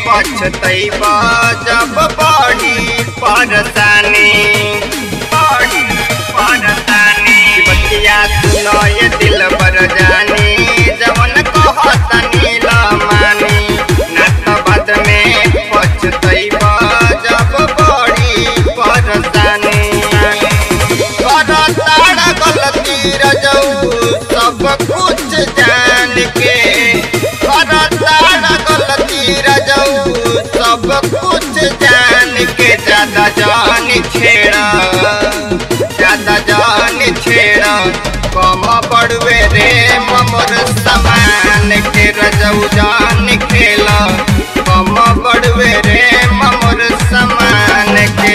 पछतैबा जब बढ़ी परसानी बढ़ी परसानी बतिया सुनो ये दिल बर जानी जवन कहता नील मानी नात बाद में पछतैबा जब बढ़ी परसानी करताड़ गलती रजऊ सब कुछ जान के करताड़ गलती रजऊ सब कुछ जान के ज्यादा जान छेड़ा ज्यादा जान छेड़ा कम पड़वे रे ममर समान के रजऊ जान खेला कम पड़वे रे ममर समान के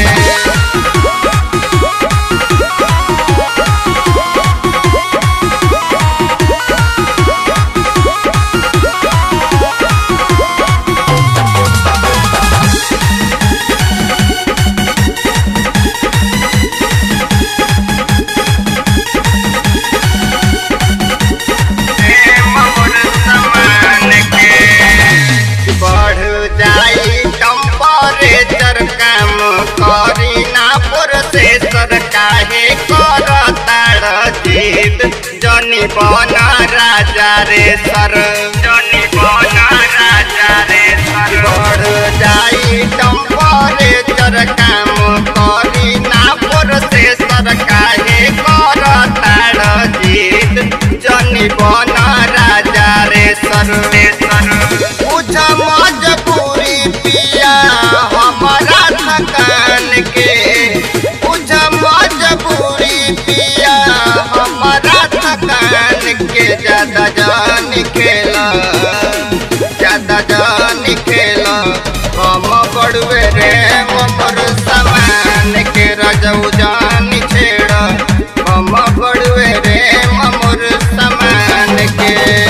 ममर समान के बढ़ जाई टेम्परेचर काम करी ना प्रोसेसर काहे करताड़ जीत जनी बना राजा रे सर जनी बना राजा रे सर बढ़ जाई टेम्परेचर काम करी ना प्रोसेसर काहे करताड़ जीत जनी बना राजा रे सर रे सर बुझ मजबूरी पिया हमारा थकान के बुझ मजबूरी पिया हमारा थकान के ज्यादा जान खेला ज्यादा जान खेला हम बड़वे रे ममर समान के रजऊ जान छेड़ा हम बड़वे रे ममर समान के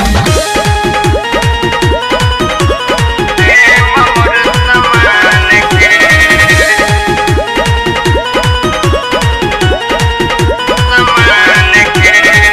रे ममर समान के समान के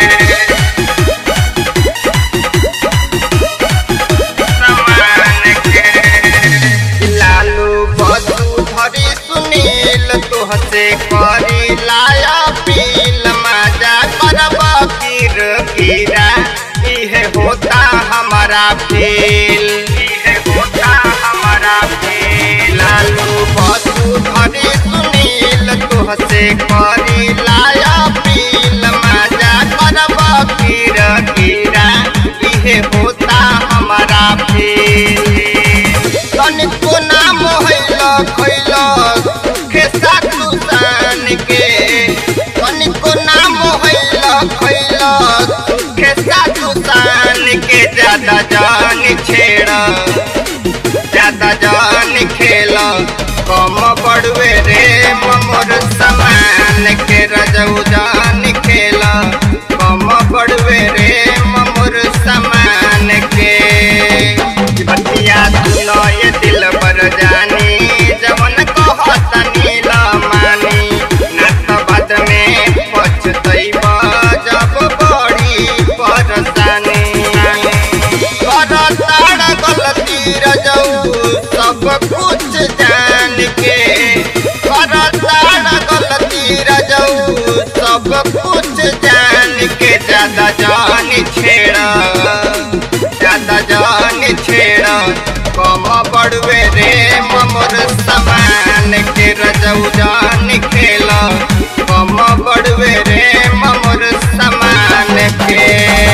लालू बसु धरी सुनील तुहसे करी लाया पील मजा करबा कीर कीरा इहे होता हमारा फील इहे होता हमारा फील लालू बसु धरी सुनील तुहसे करी लाया पील मजा करबा कीर कीरा इहे होता हमारा फील तनिको नाम हैला खैला खेसा तुसान के तनिको नाम हैला खैला खेसा तुसान के ज्यादा जान छेड़ा ज्यादा जान खेला कम पड़वे रे ममोर समान के रजऊ जान खेला कम पड़वे रे ममोर समान के बतिया सुनो ये दिल पर जानी जवन कहत नील मानी नात बाद में पछतैबा जब बड़ी परसानी करताड़ गलती रजऊ सब कुछ जान के करताड़ गलती रजऊ सब कुछ जान के ज्यादा जान छेड़ा ज्यादा जान छेड़ा कम बड़वे रे ममर समान के रजऊ जान खेला कम बड़वे रे ममर समान के